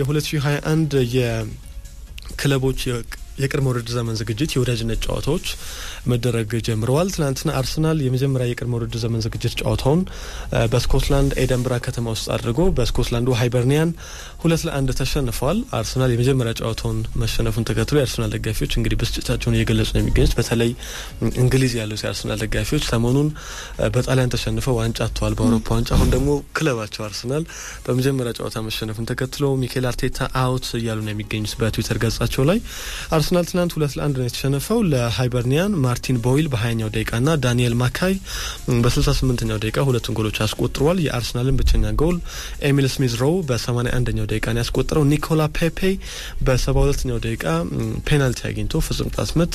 የ2021 የክለቦች የቅድመ ውድድር ዘመን ዝግጅት የወዳጅነት ጨዋታዎች መደረግ ጀምረዋል። ትናንትና አርሰናል የመጀመሪያ የቅድመ ውድድር ዘመን ዝግጅት ጨዋታውን በስኮትላንድ ኤደንብራ ከተማ ውስጥ አድርጎ በስኮትላንዱ ሃይበርኒያን ሁለት ለአንድ ተሸንፈዋል። አርሰናል የመጀመሪያ ጨዋታውን መሸነፉን ተከትሎ የአርሰናል ደጋፊዎች እንግዲህ ብስጭታቸውን እየገለጹ ነው የሚገኙት። በተለይ እንግሊዝ ያሉት የአርሰናል ደጋፊዎች ሰሞኑን በጣሊያን ተሸንፈው ዋንጫ አጥተዋል፣ በአውሮፓ ዋንጫ። አሁን ደግሞ ክለባቸው አርሰናል በመጀመሪያ ጨዋታ መሸነፉን ተከትሎ ሚኬል አርቴታ አውት እያሉ ነው የሚገኙት በትዊተር ገጻቸው ላይ አርሰናል ትናንት ሁለት ለአንድ ነው የተሸነፈው። ለሃይበርኒያን ማርቲን ቦይል በሀያኛው ደቂቃና ዳንኤል ማካይ በስልሳ ስምንተኛው ደቂቃ ሁለቱን ጎሎች አስቆጥረዋል። የአርሰናልን ብቸኛ ጎል ኤሚል ስሚዝ ሮው በሰማኒያ አንደኛው ደቂቃ ነው ያስቆጠረው። ኒኮላ ፔፔ በሰባ ሁለተኛው ደቂቃ ፔናልቲ አግኝቶ ፍጹም ቅጣት ምት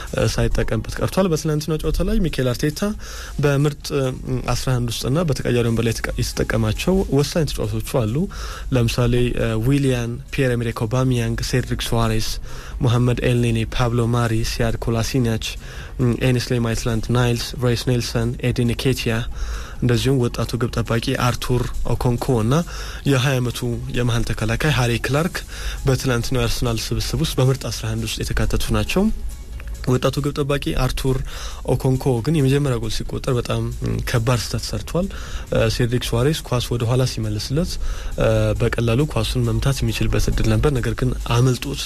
ሳይጠቀምበት ቀርቷል። በትናንትናው ጨዋታ ላይ ሚኬል አርቴታ በምርጥ አስራ አንድ ውስጥና በተቀያሪ ወንበር ላይ የተጠቀማቸው ወሳኝ ተጫዋቾቹ አሉ። ለምሳሌ ዊሊያን፣ ፒየር ኤሜሪክ ኦባሚያንግ፣ ሴድሪክ ሱዋሬስ ሙሐመድ ኤልኔኒ፣ ፓብሎ ማሪ፣ ሲያድ ኮላሲኒያች፣ ኤኒስሌ ማይትላንድ ናይልስ፣ ሬይስ ኔልሰን፣ ኤዲን ኬቲያ እንደዚሁም ወጣቱ ግብ ጠባቂ አርቱር ኦኮንኮ እና የ20 ዓመቱ የመሀል ተከላካይ ሀሪ ክላርክ በትናንትናው የአርሰናል ስብስብ ውስጥ በምርጥ 11 ውስጥ የተካተቱ ናቸው። ወጣቱ ግብ ጠባቂ አርቱር ኦኮንኮ ግን የመጀመሪያ ጎል ሲቆጠር በጣም ከባድ ስህተት ሰርቷል። ሴድሪክ ሱዋሬስ ኳስ ወደ ኋላ ሲመልስለት በቀላሉ ኳሱን መምታት የሚችልበት እድል ነበር። ነገር ግን አመልጦት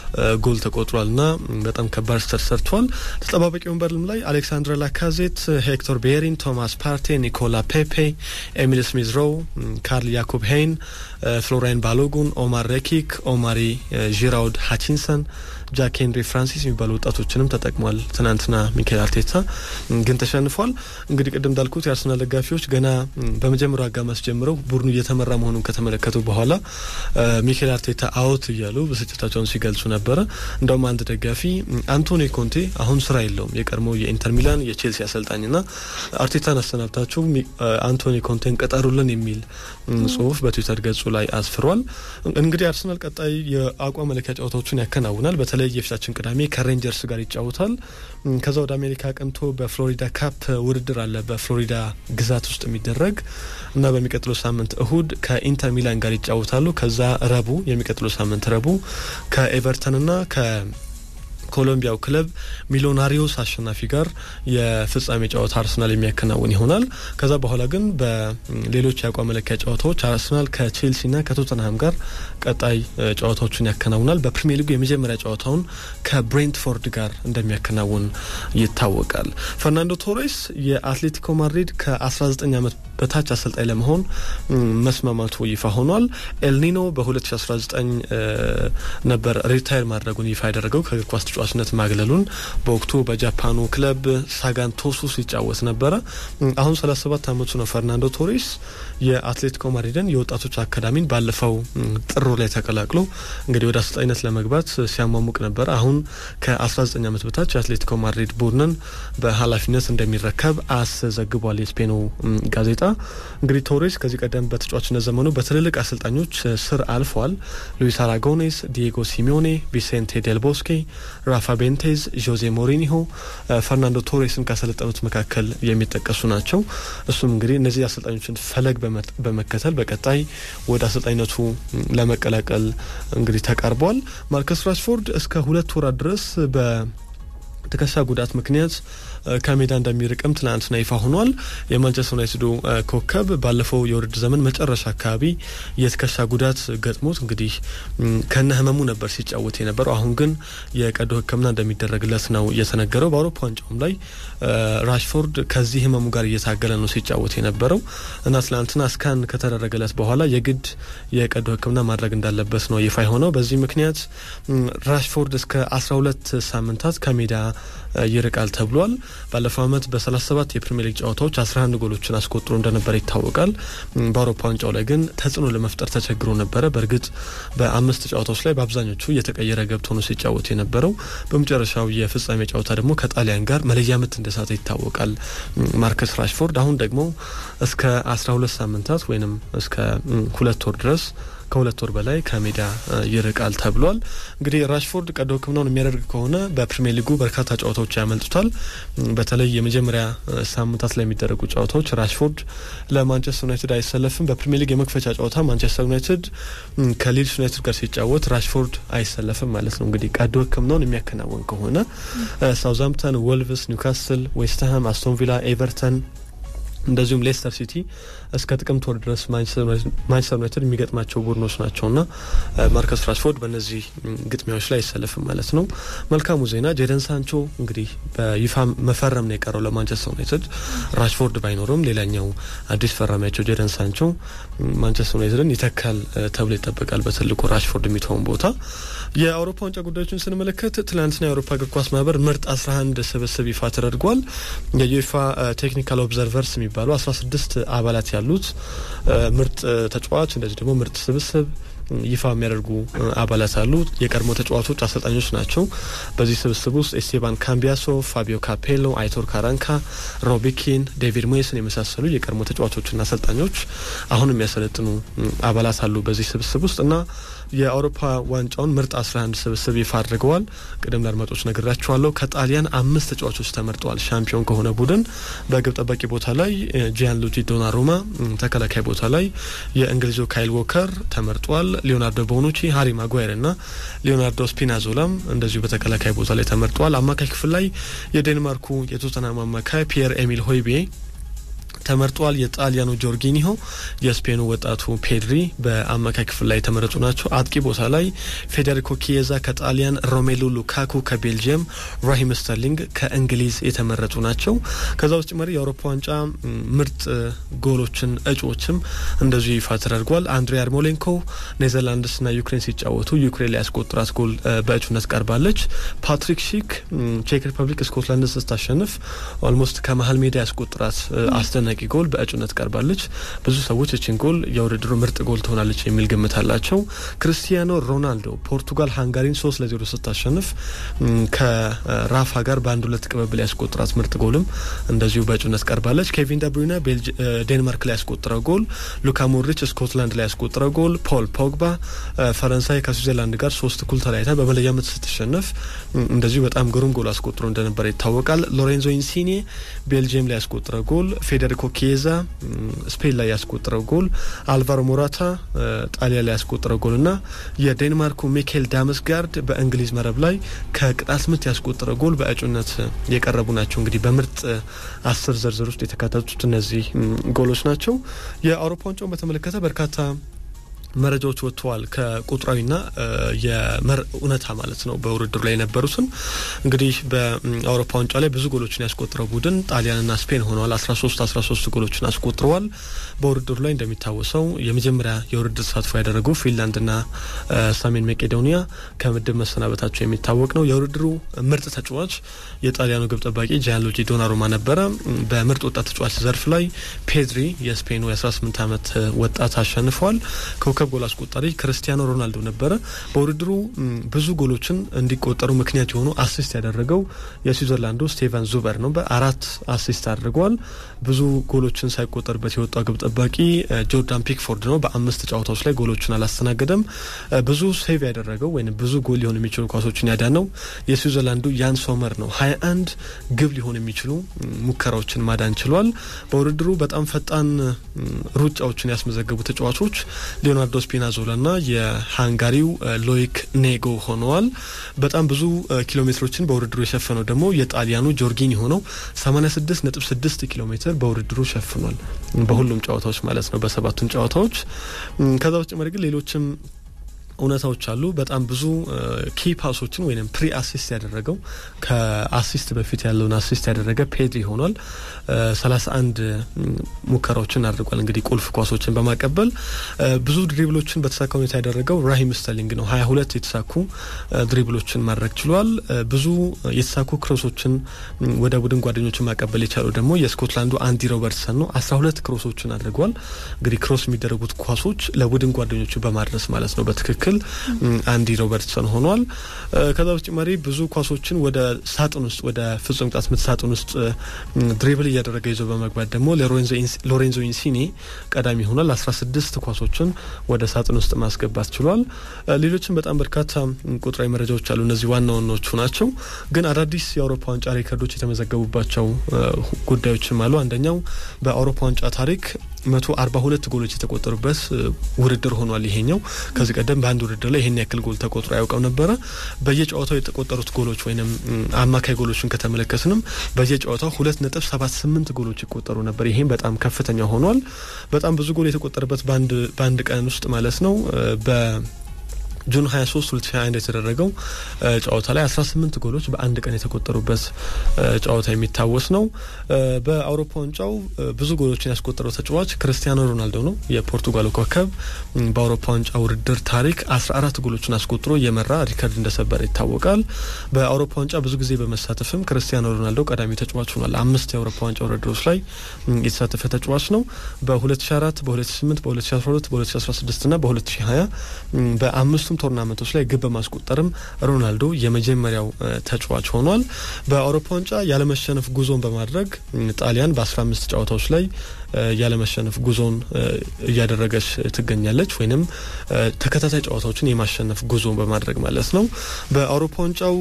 ጎል ተቆጥሯል እና በጣም ከባድ ስህተት ሰርቷል። ተጠባባቂ ወንበርም ላይ አሌክሳንድር ላካዜት፣ ሄክቶር ቤሪን፣ ቶማስ ፓርቴ፣ ኒኮላ ፔፔ፣ ኤሚል ስሚዝ ሮው፣ ካርል ያኮብ ሄይን፣ ፍሎራይን ባሎጉን፣ ኦማር ሬኪክ፣ ኦማሪ ዢራውድ ሃቺንሰን ጃክ ሄንሪ ፍራንሲስ የሚባሉ ወጣቶችንም ተጠቅሟል። ትናንትና ሚካኤል አርቴታ ግን ተሸንፏል። እንግዲህ ቅድም እንዳልኩት የአርሰናል ደጋፊዎች ገና በመጀመሪያው አጋማሽ ጀምረው ቡድኑ እየተመራ መሆኑን ከተመለከቱ በኋላ ሚካኤል አርቴታ አውት እያሉ ብስጭታቸውን ሲገልጹ ነበረ። እንደውም አንድ ደጋፊ አንቶኒ ኮንቴ አሁን ስራ የለውም የቀድሞ የኢንተር ሚላን የቼልሲ አሰልጣኝና አርቴታን አሰናብታችሁ አንቶኒ ኮንቴን ቀጠሩልን የሚል ጽሁፍ በትዊተር ገጹ ላይ አስፍሯል። እንግዲህ አርሰናል ቀጣይ የአቋም መለኪያ ጨዋታዎችን ያከናውናል። በተለይ የፊታችን ቅዳሜ ከሬንጀርስ ጋር ይጫወታል። ከዛ ወደ አሜሪካ ቀንቶ በፍሎሪዳ ካፕ ውድድር አለ በፍሎሪዳ ግዛት ውስጥ የሚደረግ እና በሚቀጥለው ሳምንት እሁድ ከኢንተር ሚላን ጋር ይጫወታሉ። ከዛ ረቡ የሚቀጥለው ሳምንት ረቡ ከኤቨርተንና ከ ኮሎምቢያው ክለብ ሚሊዮናሪዮስ አሸናፊ ጋር የፍጻሜ ጨዋታ አርሰናል የሚያከናውን ይሆናል። ከዛ በኋላ ግን በሌሎች የአቋም መለኪያ ጨዋታዎች አርሰናል ከቼልሲና ከቶተንሃም ጋር ቀጣይ ጨዋታዎችን ያከናውናል። በፕሪሚየር ሊጉ የመጀመሪያ ጨዋታውን ከብሬንትፎርድ ጋር እንደሚያከናውን ይታወቃል። ፈርናንዶ ቶሬስ የአትሌቲኮ ማድሪድ ከ19 ዓመት በታች አሰልጣኝ ለመሆን መስማማቱ ይፋ ሆኗል። ኤልኒኖ በ2019 ነበር ሪታይር ማድረጉን ይፋ ያደረገው ከእግር ኳስ ተጫዋችነት ማግለሉን በወቅቱ በጃፓኑ ክለብ ሳጋን ቶሱ ሲጫወት ነበረ። አሁን 37 ዓመቱ ነው ፈርናንዶ ቶሬስ የአትሌቲኮ ማድሪድን የወጣቶች አካዳሚን ባለፈው ጥሩ ላይ ተቀላቅሎ እንግዲህ ወደ አሰልጣኝነት ለመግባት ሲያሟሙቅ ነበረ። አሁን ከ19 ዓመት በታች የአትሌቲኮ ማድሪድ ቡድንን በኃላፊነት እንደሚረከብ አስዘግቧል የስፔኑ ጋዜጣ። እንግዲህ ቶሬስ ከዚህ ቀደም በተጫዋችነት ዘመኑ በትልልቅ አሰልጣኞች ስር አልፏል። ሉዊስ አራጎኔስ፣ ዲየጎ ሲሚዮኔ፣ ቪሴንቴ ዴል ቦስኬ፣ ራፋ ቤንቴዝ፣ ዦዜ ሞሪኒሆ ፈርናንዶ ቶሬስን ካሰለጠኑት መካከል የሚጠቀሱ ናቸው። እሱም እንግዲህ እነዚህ አሰልጣኞችን ፈለግ በመከተል በቀጣይ ወደ አሰልጣኝነቱ ለመቀላቀል እንግዲህ ተቃርቧል። ማርከስ ራሽፎርድ እስከ ሁለት ወራት ድረስ በትከሻ ጉዳት ምክንያት ከሜዳ እንደሚርቅም ትናንትና ይፋ ሆኗል። የማንቸስተር ዩናይትዱ ኮከብ ባለፈው የውድድር ዘመን መጨረሻ አካባቢ የትከሻ ጉዳት ገጥሞት እንግዲህ ከነ ህመሙ ነበር ሲጫወት የነበረው። አሁን ግን የቀዶ ሕክምና እንደሚደረግለት ነው የተነገረው። በአውሮፓ ዋንጫውም ላይ ራሽፎርድ ከዚህ ህመሙ ጋር እየታገለ ነው ሲጫወት የነበረው እና ትናንትና ስካን ከተደረገለት በኋላ የግድ የቀዶ ሕክምና ማድረግ እንዳለበት ነው ይፋ የሆነው። በዚህ ምክንያት ራሽፎርድ እስከ 12 ሳምንታት ከሜዳ ይርቃል ተብሏል። ባለፈው ዓመት በ37 የፕሪሚየር ሊግ ጨዋታዎች 11 ጎሎችን አስቆጥሮ እንደነበረ ይታወቃል። በአውሮፓ ዋንጫው ላይ ግን ተጽዕኖ ለመፍጠር ተቸግሮ ነበረ። በእርግጥ በአምስት ጨዋታዎች ላይ በአብዛኞቹ እየተቀየረ ገብቶ ነው ሲጫወት የነበረው። በመጨረሻው የፍጻሜ ጨዋታ ደግሞ ከጣሊያን ጋር መለያ ምት እንደሳተ ይታወቃል ማርከስ ራሽፎርድ። አሁን ደግሞ እስከ 12 ሳምንታት ወይም እስከ ሁለት ወር ድረስ ከሁለት ወር በላይ ከሜዳ ይርቃል ተብሏል። እንግዲህ ራሽፎርድ ቀዶ ሕክምናውን የሚያደርግ ከሆነ በፕሪሚየር ሊጉ በርካታ ጨዋታዎች ያመልጡታል። በተለይ የመጀመሪያ ሳምንታት ላይ የሚደረጉ ጨዋታዎች ራሽፎርድ ለማንቸስተር ዩናይትድ አይሰለፍም። በፕሪሚየር ሊግ የመክፈቻ ጨዋታ ማንቸስተር ዩናይትድ ከሊድስ ዩናይትድ ጋር ሲጫወት ራሽፎርድ አይሰለፍም ማለት ነው። እንግዲህ ቀዶ ሕክምናውን የሚያከናውን ከሆነ ሳውዛምፕተን፣ ወልቭስ፣ ኒውካስል፣ ዌስትሃም፣ አስቶን ቪላ፣ ኤቨርተን እንደዚሁም ሌስተር ሲቲ እስከ ጥቅምት ወር ድረስ ማንቸስተር ዩናይትድ የሚገጥማቸው ቡድኖች ናቸውና ማርከስ ራሽፎርድ በእነዚህ ግጥሚያዎች ላይ አይሰለፍም ማለት ነው። መልካሙ ዜና ጄደን ሳንቾ እንግዲህ በይፋ መፈረም ነው የቀረው ለማንቸስተር ዩናይትድ። ራሽፎርድ ባይኖርም ሌላኛው አዲስ ፈራሚያቸው ጄደን ሳንቾ ማንቸስተር ዩናይትድን ይተካል ተብሎ ይጠበቃል። በትልቁ ራሽፎርድ የሚተውን ቦታ የአውሮፓ ዋንጫ ጉዳዮችን ስንመለከት ትናንትና የአውሮፓ እግር ኳስ ማህበር ምርጥ 11 ስብስብ ይፋ ተደርጓል። የዩኤፋ ቴክኒካል ኦብዘርቨርስ የሚባሉ 16 አባላት ያሉት ምርጥ ተጫዋች እንደዚህ ደግሞ ምርጥ ስብስብ ይፋ የሚያደርጉ አባላት አሉ። የቀድሞ ተጫዋቾች አሰልጣኞች ናቸው። በዚህ ስብስብ ውስጥ ኤስቴባን ካምቢያሶ፣ ፋቢዮ ካፔሎ፣ አይቶር ካራንካ፣ ሮቢኪን፣ ዴቪድ ሞየስን የመሳሰሉ የቀድሞ ተጫዋቾችና አሰልጣኞች አሁን የሚያሰለጥኑ አባላት አሉ በዚህ ስብስብ ውስጥ እና የአውሮፓ ዋንጫውን ምርጥ 11 ስብስብ ይፋ አድርገዋል። ቅድም ለአድማጮች ነግራችኋለሁ። ከጣሊያን አምስት ተጫዋቾች ተመርጠዋል። ሻምፒዮን ከሆነ ቡድን በግብ ጠባቂ ቦታ ላይ ጂያን ሉጂ ዶናሩማ፣ ተከላካይ ቦታ ላይ የእንግሊዙ ካይል ዎከር ተመርጧል። ሊዮናርዶ ቦኑቺ፣ ሃሪ ማጓየር እና ሊዮናርዶ ስፒናዞላም እንደዚሁ በተከላካይ ቦታ ላይ ተመርጠዋል። አማካይ ክፍል ላይ የዴንማርኩ የቶተናም አማካይ ፒየር ኤሚል ሆይቤ ተመርጧል። የጣሊያኑ ጆርጊኒሆ፣ የስፔኑ ወጣቱ ፔድሪ በአማካይ ክፍል ላይ የተመረጡ ናቸው። አጥቂ ቦታ ላይ ፌዴሪኮ ኪየዛ ከጣሊያን፣ ሮሜሉ ሉካኩ ከቤልጅየም፣ ራሂም ስተርሊንግ ከእንግሊዝ የተመረጡ ናቸው። ከዛ ውስጥ መሪ የአውሮፓ ዋንጫ ምርጥ ጎሎችን እጩዎችም እንደዚሁ ይፋ ተደርጓል። አንድሬ አርሞሌንኮ ኔዘርላንድስና ዩክሬን ሲጫወቱ ዩክሬን ላይ ያስቆጠራት ጎል በእጩነት ቀርባለች። ፓትሪክ ሺክ ቼክ ሪፐብሊክ ስኮትላንድ ስታሸንፍ ኦልሞስት ከመሀል ሜዳ ያስቆጠራት አስደናቂ ጎል በእጩነት ቀርባለች። ብዙ ሰዎች እችን ጎል የውድድሩ ምርጥ ጎል ትሆናለች የሚል ግምት አላቸው። ክርስቲያኖ ሮናልዶ ፖርቱጋል ሃንጋሪን ሶስት ለዜሮ ስታሸንፍ ከራፋ ጋር በአንድ ሁለት ቅብብል ያስቆጠራት ምርጥ ጎልም እንደዚሁ በእጩነት ቀርባለች። ኬቪን ደብሩይነ ዴንማርክ ላይ ያስቆጠረው ጎል፣ ሉካ ሞድሪች ስኮትላንድ ላይ ያስቆጠረው ጎል፣ ፖል ፖግባ ፈረንሳይ ከስዊዘርላንድ ጋር ሶስት እኩል ተለያይታ በመለያ ምት ስትሸነፍ እንደዚሁ በጣም ግሩም ጎል አስቆጥሮ እንደነበረ ይታወቃል። ሎሬንዞ ኢንሲኒ ቤልጅየም ላይ ያስቆጠረው ጎል ፌዴሪኮ ኬዛ ስፔን ላይ ያስቆጠረው ጎል፣ አልቫሮ ሞራታ ጣሊያን ላይ ያስቆጠረው ጎል እና የዴንማርኩ ሚካኤል ዳመስጋርድ በእንግሊዝ መረብ ላይ ከቅጣት ምት ያስቆጠረው ጎል በእጩነት የቀረቡ ናቸው። እንግዲህ በምርጥ አስር ዝርዝር ውስጥ የተካተቱት እነዚህ ጎሎች ናቸው። የአውሮፓ ዋንጫውን በተመለከተ በርካታ መረጃዎች ወጥተዋል። ከቁጥራዊና የመር እውነታ ማለት ነው። በውድድሩ ላይ የነበሩትን እንግዲህ በአውሮፓ ዋንጫ ላይ ብዙ ጎሎችን ያስቆጥረው ቡድን ጣሊያንና ስፔን ሆነዋል። አስራ ሶስት አስራ ሶስት ጎሎችን አስቆጥረዋል። በውድድሩ ላይ እንደሚታወሰው የመጀመሪያ የውድድር ተሳትፎ ያደረጉ ፊንላንድና ሰሜን መቄዶኒያ ከምድብ መሰናበታቸው የሚታወቅ ነው። የውድድሩ ምርጥ ተጫዋች የጣሊያኑ ግብ ጠባቂ ጂያንሉጂ ዶናሩማ ነበረ። በምርጥ ወጣት ተጫዋች ዘርፍ ላይ ፔድሪ የስፔኑ የ18 ዓመት ወጣት አሸንፏል። ኮከብ ጎል አስቆጣሪ ክርስቲያኖ ሮናልዶ ነበረ። በውድድሩ ብዙ ጎሎችን እንዲቆጠሩ ምክንያት የሆኑ አሲስት ያደረገው የስዊዘርላንዱ ስቴቨን ዙበር ነው። በአራት አሲስት አድርገዋል። ብዙ ጎሎችን ሳይቆጠርበት የወጣው ግብ ጠባቂ ጆርዳን ፒክፎርድ ነው። በአምስት ጨዋታዎች ላይ ጎሎችን አላስተናገደም። ብዙ ሴቭ ያደረገው ወይም ብዙ ጎል ሊሆን የሚችሉ ኳሶችን ያዳነው የስዊዘርላንዱ ያን ሶመር ነው። ሀያ አንድ ግብ ሊሆን የሚችሉ ሙከራዎችን ማዳን ችሏል። በውድድሩ በጣም ፈጣን ሩጫዎችን ያስመዘገቡ ተጫዋቾች ሊዮናርዶ ስፒናዞላ ና የሃንጋሪው ሎይክ ኔጎ ሆነዋል። በጣም ብዙ ኪሎ ሜትሮችን በውድድሩ የሸፈነው ደግሞ የጣሊያኑ ጆርጊኒ ሆነው 86.6 ኪሎ ሜትር በውድድሩ ሸፍኗል። በሁሉም ጨዋታዎች ማለት ነው፣ በሰባቱም ጨዋታዎች። ከዛ በተጨማሪ ግን ሌሎችም እውነታዎች አሉ። በጣም ብዙ ኪ ፓሶችን ወይም ፕሪ አሲስት ያደረገው ከአሲስት በፊት ያለውን አሲስት ያደረገ ፔድሪ ሆኗል። ሰላሳ አንድ ሙከራዎችን አድርጓል። እንግዲህ ቁልፍ ኳሶችን በማቀበል ብዙ ድሪብሎችን በተሳካ ሁኔታ ያደረገው ራሂም ስተርሊንግ ነው። ሀያ ሁለት የተሳኩ ድሪብሎችን ማድረግ ችሏል። ብዙ የተሳኩ ክሮሶችን ወደ ቡድን ጓደኞችን ማቀበል የቻሉ ደግሞ የስኮትላንዱ አንዲ ሮበርትሰን ነው። አስራ ሁለት ክሮሶችን አድርጓል። እንግዲህ ክሮስ የሚደረጉት ኳሶች ለቡድን ጓደኞቹ በማድረስ ማለት ነው በትክክል የሚችል አንዲ ሮበርትሰን ሆኗል። ከዛ በተጨማሪ ብዙ ኳሶችን ወደ ሳጥን ውስጥ ወደ ፍጹም ቅጣት ምት ሳጥን ውስጥ ድሪብል እያደረገ ይዞ በመግባት ደግሞ ሎሬንዞ ኢንሲኒ ቀዳሚ ሆኗል። አስራ ስድስት ኳሶችን ወደ ሳጥን ውስጥ ማስገባት ችሏል። ሌሎችም በጣም በርካታ ቁጥራዊ መረጃዎች አሉ። እነዚህ ዋና ዋናዎቹ ናቸው። ግን አዳዲስ የአውሮፓ ዋንጫ ሪከርዶች የተመዘገቡባቸው ጉዳዮችም አሉ። አንደኛው በአውሮፓ ዋንጫ ታሪክ መቶ አርባ ሁለት ጎሎች የተቆጠሩበት ውድድር ሆኗል። ይሄኛው ከዚህ ቀደም በአንድ ውድድር ላይ ይሄን ያክል ጎል ተቆጥሮ አያውቅም ነበረ። በየጨዋታው የተቆጠሩት ጎሎች ወይም አማካይ ጎሎችን ከተመለከትንም በየጨዋታው ሁለት ነጥብ ሰባት ስምንት ጎሎች ይቆጠሩ ነበር። ይሄም በጣም ከፍተኛ ሆኗል። በጣም ብዙ ጎል የተቆጠረበት በአንድ ቀን ውስጥ ማለት ነው በ ጁን 23 2021 የተደረገው ጨዋታ ላይ 18 ጎሎች በአንድ ቀን የተቆጠሩበት ጨዋታ የሚታወስ ነው። በአውሮፓ ዋንጫው ብዙ ጎሎችን ያስቆጠረው ተጫዋች ክርስቲያኖ ሮናልዶ ነው። የፖርቱጋሉ ኮከብ በአውሮፓ ዋንጫ ውድድር ታሪክ 14 ጎሎችን አስቆጥሮ የመራ ሪከርድ እንደሰበረ ይታወቃል። በአውሮፓ ዋንጫ ብዙ ጊዜ በመሳተፍም ክርስቲያኖ ሮናልዶ ቀዳሚ ተጫዋች ሆኗል። አምስት የአውሮፓ ዋንጫ ውድድሮች ላይ የተሳተፈ ተጫዋች ነው። በ2004 በ2008 በ2012 በ2016 እና በ2020 በአምስቱ በሁለቱም ቶርናመንቶች ላይ ግብ በማስቆጠርም ሮናልዶ የመጀመሪያው ተጫዋች ሆኗል። በአውሮፓ ዋንጫ ያለመሸነፍ ጉዞን በማድረግ ጣሊያን በ15 ጨዋታዎች ላይ ያለመሸነፍ ጉዞን እያደረገች ትገኛለች። ወይንም ተከታታይ ጨዋታዎችን የማሸነፍ ጉዞን በማድረግ ማለት ነው። በአውሮፓ ዋንጫው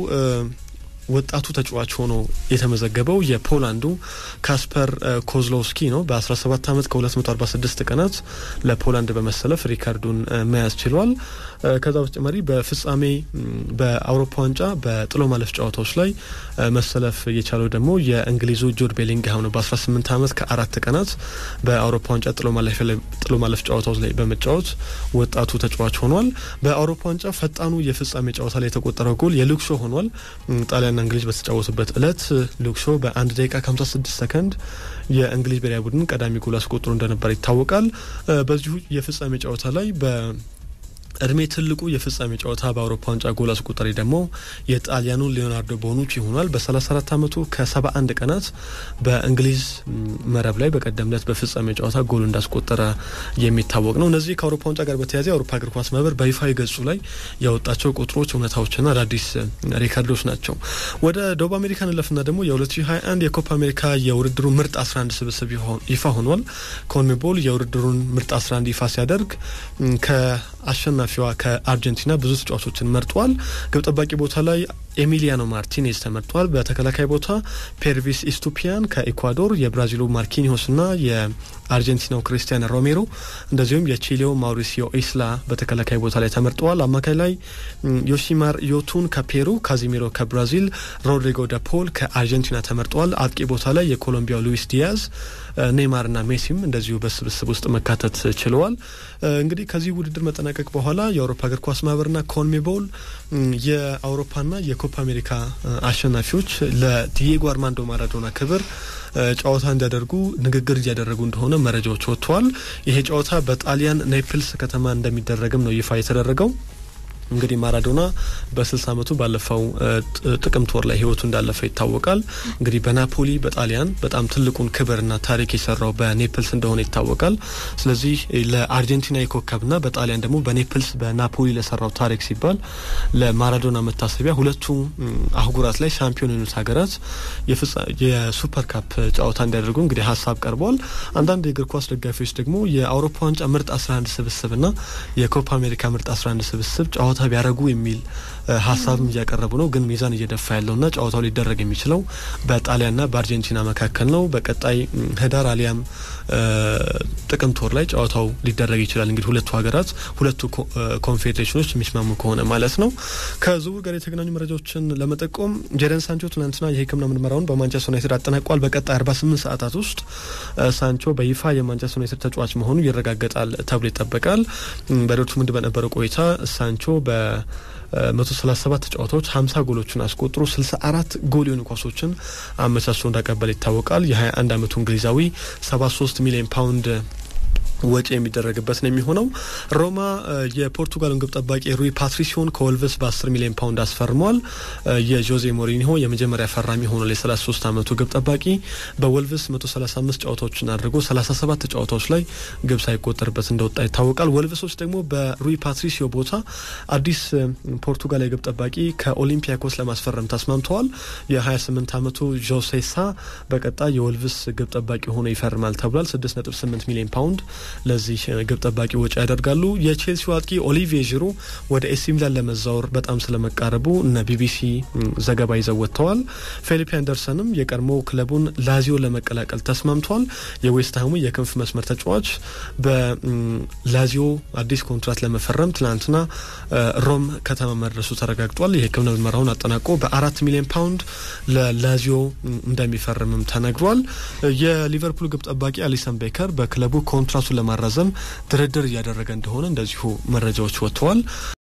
ወጣቱ ተጫዋች ሆኖ የተመዘገበው የፖላንዱ ካስፐር ኮዝሎውስኪ ነው። በ17 ዓመት ከ246 ቀናት ለፖላንድ በመሰለፍ ሪካርዱን መያዝ ችሏል። ከዛ በተጨማሪ በፍጻሜ በአውሮፓ ዋንጫ በጥሎ ማለፍ ጨዋታዎች ላይ መሰለፍ የቻለው ደግሞ የእንግሊዙ ጁድ ቤሊንግሃም ነው። በ18 ዓመት ከአራት ቀናት በአውሮፓ ዋንጫ ጥሎ ማለፍ ጨዋታዎች ላይ በመጫወት ወጣቱ ተጫዋች ሆኗል። በአውሮፓ ዋንጫ ፈጣኑ የፍጻሜ ጨዋታ ላይ የተቆጠረው ጎል የሉክሾ ሆኗል። ጣሊያንና እንግሊዝ በተጫወቱበት እለት ሉክሾ በአንድ ደቂቃ ከ56 ሰከንድ የእንግሊዝ ብሔራዊ ቡድን ቀዳሚ ጎል አስቆጥሮ እንደነበር ይታወቃል። በዚሁ የፍጻሜ ጨዋታ ላይ በ እድሜ ትልቁ የፍጻሜ ጨዋታ በአውሮፓ ዋንጫ ጎል አስቆጣሪ ደግሞ የጣሊያኑ ሊዮናርዶ ቦኑቺ ሆኗል። በ34 ዓመቱ ከ71 ቀናት በእንግሊዝ መረብ ላይ በቀደም ዕለት በፍጻሜ ጨዋታ ጎል እንዳስቆጠረ የሚታወቅ ነው። እነዚህ ከአውሮፓ ዋንጫ ጋር በተያያዘ የአውሮፓ እግር ኳስ ማህበር በይፋዊ ገጹ ላይ ያወጣቸው ቁጥሮች፣ እውነታዎችና አዳዲስ ሪካርዶች ናቸው። ወደ ደቡብ አሜሪካ እንለፍና ደግሞ የ2021 የኮፓ አሜሪካ የውድድሩ ምርጥ 11 ስብስብ ይፋ ሆኗል። ኮንሜቦል የውድድሩን ምርጥ 11 ይፋ ሲያደርግ ከአሸናፊዋ ከአርጀንቲና ብዙ ተጫዋቾችን መርጧል። ግብ ጠባቂ ቦታ ላይ ኤሚሊያኖ ማርቲኔዝ ተመርጧል። በተከላካይ ቦታ ፔርቪስ ኢስቱፒያን ከኢኳዶር፣ የብራዚሉ ማርኪኒሆስ ና የአርጀንቲናው ክሪስቲያን ሮሜሮ እንደዚሁም የቺሌው ማውሪሲዮ ኢስላ በተከላካይ ቦታ ላይ ተመርጠዋል። አማካይ ላይ ዮሲማር ዮቱን ከፔሩ፣ ካዚሚሮ ከብራዚል፣ ሮድሪጎ ደፖል ከአርጀንቲና ተመርጠዋል። አጥቂ ቦታ ላይ የኮሎምቢያው ሉዊስ ዲያዝ ኔይማር ና ሜሲም እንደዚሁ በስብስብ ውስጥ መካተት ችለዋል። እንግዲህ ከዚህ ውድድር መጠናቀቅ በኋላ የአውሮፓ እግር ኳስ ማህበርና ኮንሜቦል የአውሮፓና የኮፓ አሜሪካ አሸናፊዎች ለዲዬጎ አርማንዶ ማራዶና ክብር ጨዋታ እንዲያደርጉ ንግግር እያደረጉ እንደሆነ መረጃዎች ወጥተዋል። ይሄ ጨዋታ በጣሊያን ኔፕልስ ከተማ እንደሚደረግም ነው ይፋ የተደረገው። እንግዲህ ማራዶና በ60 ዓመቱ ባለፈው ጥቅምት ወር ላይ ህይወቱ እንዳለፈ ይታወቃል። እንግዲህ በናፖሊ በጣሊያን በጣም ትልቁን ክብርና ታሪክ የሰራው በኔፕልስ እንደሆነ ይታወቃል። ስለዚህ ለአርጀንቲና የኮከብና በጣሊያን ደግሞ በኔፕልስ በናፖሊ ለሰራው ታሪክ ሲባል ለማራዶና መታሰቢያ ሁለቱ አህጉራት ላይ ሻምፒዮን የሆኑት ሀገራት የሱፐር ካፕ ጨዋታ እንዲያደርጉ እንግዲህ ሀሳብ ቀርቧል። አንዳንድ የእግር ኳስ ደጋፊዎች ደግሞ የአውሮፓ ዋንጫ ምርጥ 11 ስብስብና የኮፓ አሜሪካ ምርጥ 11 ስብስብ ጨዋታ ቢያደርጉ የሚል ሀሳብም እያቀረቡ ነው። ግን ሚዛን እየደፋ ያለውና ጨዋታው ሊደረግ የሚችለው በጣሊያንና በአርጀንቲና መካከል ነው። በቀጣይ ህዳር አሊያም ጥቅምት ወር ላይ ጨዋታው ሊደረግ ይችላል። እንግዲህ ሁለቱ ሀገራት ሁለቱ ኮንፌዴሬሽኖች የሚስማሙ ከሆነ ማለት ነው። ከዝውውር ጋር የተገናኙ መረጃዎችን ለመጠቆም ጀደን ሳንቾ ትናንትና የሕክምና ምርመራውን በማንቸስተር ዩናይትድ አጠናቋል። በቀጣይ 48 ሰዓታት ውስጥ ሳንቾ በይፋ የማንቸስተር ዩናይትድ ተጫዋች መሆኑ ይረጋገጣል ተብሎ ይጠበቃል። በዶርትሙንድ በነበረው ቆይታ ሳንቾ በ 137 ጨዋታዎች 50 ጎሎችን አስቆጥሮ 64 ጎል የሆኑ ኳሶችን አመቻችቶ እንዳቀበለ ይታወቃል። የ21 ዓመቱ እንግሊዛዊ 73 ሚሊዮን ፓውንድ ወጪ የሚደረግበት ነው የሚሆነው። ሮማ የፖርቱጋልን ግብ ጠባቂ ሩይ ፓትሪሲዮን ከወልቭስ በ10 ሚሊዮን ፓውንድ አስፈርሟል። የጆዜ ሞሪኒሆ የመጀመሪያ ፈራሚ ሆኗል። የ33 ዓመቱ ግብ ጠባቂ በወልቭስ 135 ጨዋታዎችን አድርጎ 37 ጨዋታዎች ላይ ግብ ሳይቆጠርበት እንደወጣ ይታወቃል። ወልቭሶች ደግሞ በሩይ ፓትሪሲዮ ቦታ አዲስ ፖርቱጋላዊ ግብ ጠባቂ ከኦሊምፒያኮስ ለማስፈረም ተስማምተዋል። የ28 ዓመቱ ጆሴሳ በቀጣይ የወልቭስ ግብ ጠባቂ ሆኖ ይፈርማል ተብሏል። 6.8 ሚሊዮን ፓውንድ ለዚህ ግብ ጠባቂ ወጪ ያደርጋሉ። የቼልሲው አጥቂ ኦሊቪዬ ዢሩ ወደ ኤሲ ሚላን ለመዛወር በጣም ስለመቃረቡ እነ ቢቢሲ ዘገባ ይዘው ወጥተዋል። ፌሊፔ አንደርሰንም የቀድሞ ክለቡን ላዚዮ ለመቀላቀል ተስማምቷል። የዌስትሃሙ የክንፍ መስመር ተጫዋች በላዚዮ አዲስ ኮንትራት ለመፈረም ትናንትና ሮም ከተማ መድረሱ ተረጋግጧል። የሕክምና ምርመራውን አጠናቆ በአራት ሚሊዮን ፓውንድ ለላዚዮ እንደሚፈርምም ተነግሯል። የሊቨርፑል ግብ ጠባቂ አሊሰን ቤከር በክለቡ ኮንትራቱን ለማራዘም ድርድር እያደረገ እንደሆነ እንደዚሁ መረጃዎች ወጥተዋል።